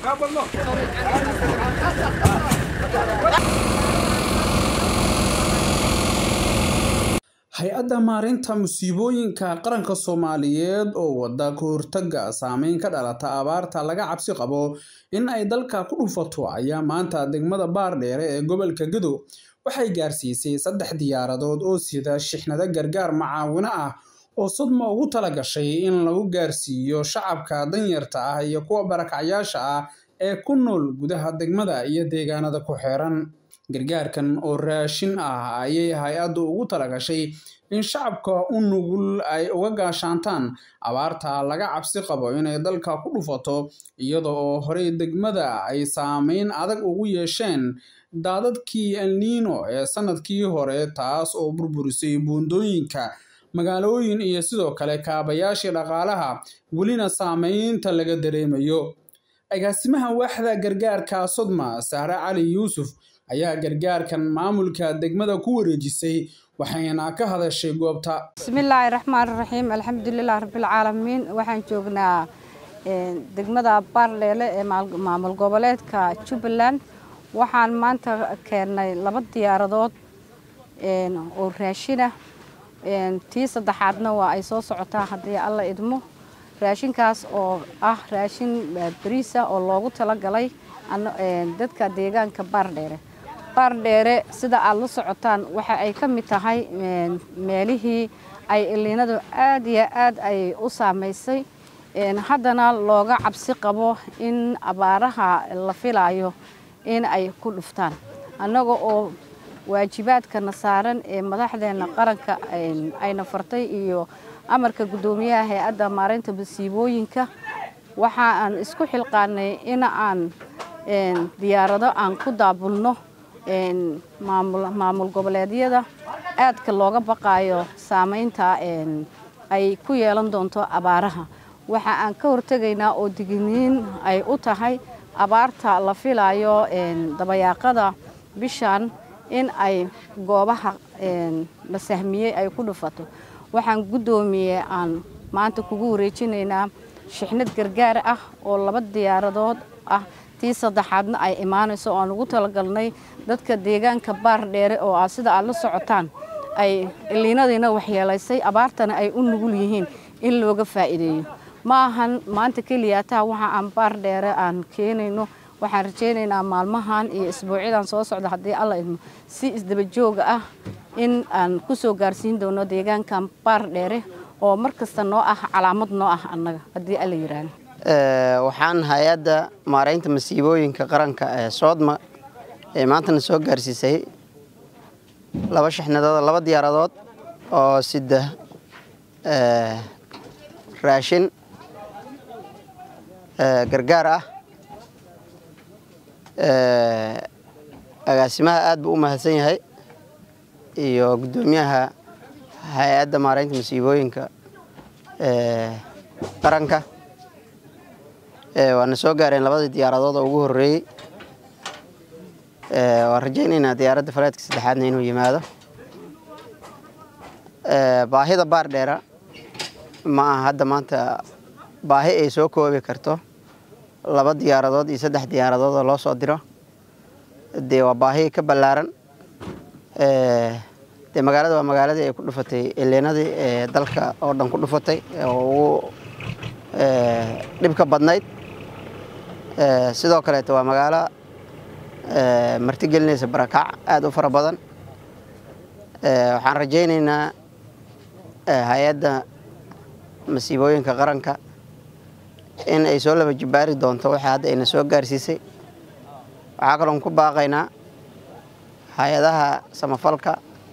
hay-adda maareynta musiibooyinka qaranka soomaaliyeed oo wada ka hortaga saameyn ka dhalata abaarta laga cabsi qabo in ay dalka ku dhufato ayaa maanta degmada baardheere ee gobolka gadow waxay gaarsiisay saddex diyaaradood oo sida shixnado gargaar macaawino ah oo sodma ugu tala gashay in lagu gaarsiiyo shacabka danyarta ah iyo kuwa barakacyaasha ah ee ku nool gudaha degmada iyo deegaanada ku xeeran gargaarkan oo raashin ah ayay hay-addu ugu talagashay in shacabka u nugul ay uga gaashaantaan abaarta laga cabsi qabo inay dalka ku dhufato iyada oo horey degmada ay saameyn adag ugu yeesheen daadadkii elniino ee sanadkii hore taas oo burburisay buundooyinka magaalooyin iyo sidoo kale kaabayaashii dhaqaalaha welina saameynta laga dareemayo agaasimaha waaxda gargaarka sodma sahre cali yuusuf ayaa gargaarkan maamulka degmada ku wareejisay waxayna ka hadashay goobta bismillaahi raxmaan raxiim alxamdulilah rabbilcaalamiin waxaan joognaa degmada baardheele ee maamul goboleedka jubbaland waxaan maanta keennay laba diyaaradood oo raashinah tii saddexaadna waa ay soo socotaa haddii alla idmo raashinkaas oo ah raashin bariisa oo loogu talagalay dadka deegaanka baardheere baardheere sida aad la socotaan waxa ay ka mid tahay meelihii ay iliinadu aad iyo aad ay u saamaysay haddana looga cabsi qabo in abaaraha la filayo in ay ku dhuftaan annaga oo waajibaadkana saaran ee madaxdeena qaranka ayna fartay iyo amarka guddoomiyaha hay-adda maareynta masiibooyinka waxa aan isku xilqaanay in aan diyaarado aan ku daabulno maamul goboleedyada aadka looga baqaayo saameynta ay ku yeelan doonto abaaraha waxa aan ka hortegaynaa oo digniin ay u tahay abaarta la filayo dabayaaqada bishan in ay goobaha la sahmiyey ay ku dhufato waxaan guddoomiye aan maanta kugu wareejinaynaa shixnad gargaar ah oo laba diyaaradood ah tii saddexaadna ay imaanayso oo aan ugu talagalnay dadka deegaanka baardheere oo ah sida aad la socotaan ay iliinadiina waxyeelaysay abaartana ay u nugul yihiin in looga faa'iideeyo ma ahan maanta keliyaataa waxa aan baardheere aan keenayno waxaan rajaynaynaa maalmahan iyo isbuucyadan soo socda haddii alla idmo si isdaba jooga ah in aan ku soo gaarsiin doono deegaankan baardheere oo mar kasta noo ah calaamad noo ah annaga haddii alla yiraahdo waxaan hay-adda maareynta masiibooyinka qaranka ee soodma ee maantana soo gaarsiisay laba shixnadood laba diyaaradood oo sida raashin gargaar ah agaasimaha aad buu u mahadsan yahay iyo guddoomiyaha hay-adda maareynta masiibooyinka qaranka waana soo gaareen labadii diyaaradood oo ugu horeeyey waan rajaynaynaa diyaaradda faleedka saddexaadna inuu yimaado baahida baardheera ma aha hadda maanta baahi ay soo koobi karto laba diyaaradood iyo saddex diyaaradood oo loo soo diro dee waa baahi ka ballaaran dee magaalada waa magaaladii ay ku dhufatay ileenadii ee dalka oo dhan ku dhufatay oo ugu dhibka badnayd sidoo kaleeto waa magaalo martigelinaysa barakac aada u fara badan waxaan rajaynaynaa hay-adda masiibooyinka qaranka in ay soo laba jibaari doonto waxa hadda ayna soo gaarsiisay waxaa kaloon ku baaqaynaa hay-adaha samafalka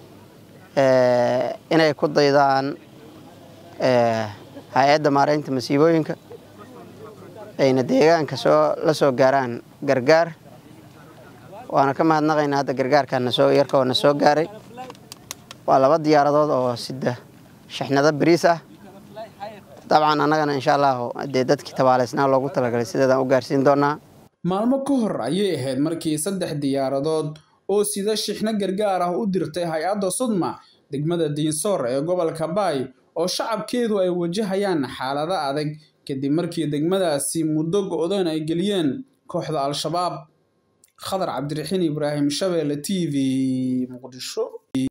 inay ku daydaan hay-adda maareynta masiibooyinka ayna deegaanka soo la soo gaaraan gargaar waana ka mahadnaqaynaa hadda gargaarkaana soo yarka oo na soo gaaray waa laba diyaaradood oo sida shixnado bariis ah dabcan annagana insha allahu dee dadkii tabaaleysnaa loogu talagalay sideedaan u gaarsiin doonaa maalmo ka hor ayay ahayd markii saddex diyaaradood oo sida shixno gargaar ah u dirtay hay-adda sudma degmada diinsoor ee gobolka baay oo shacabkeedu ay wajahayaan xaalado adag kadib markii degmadaasi muddo go-doon ay geliyeen kooxda al-shabaab khadar cabdiraxiin ibraahim shabeelle t v muqdisho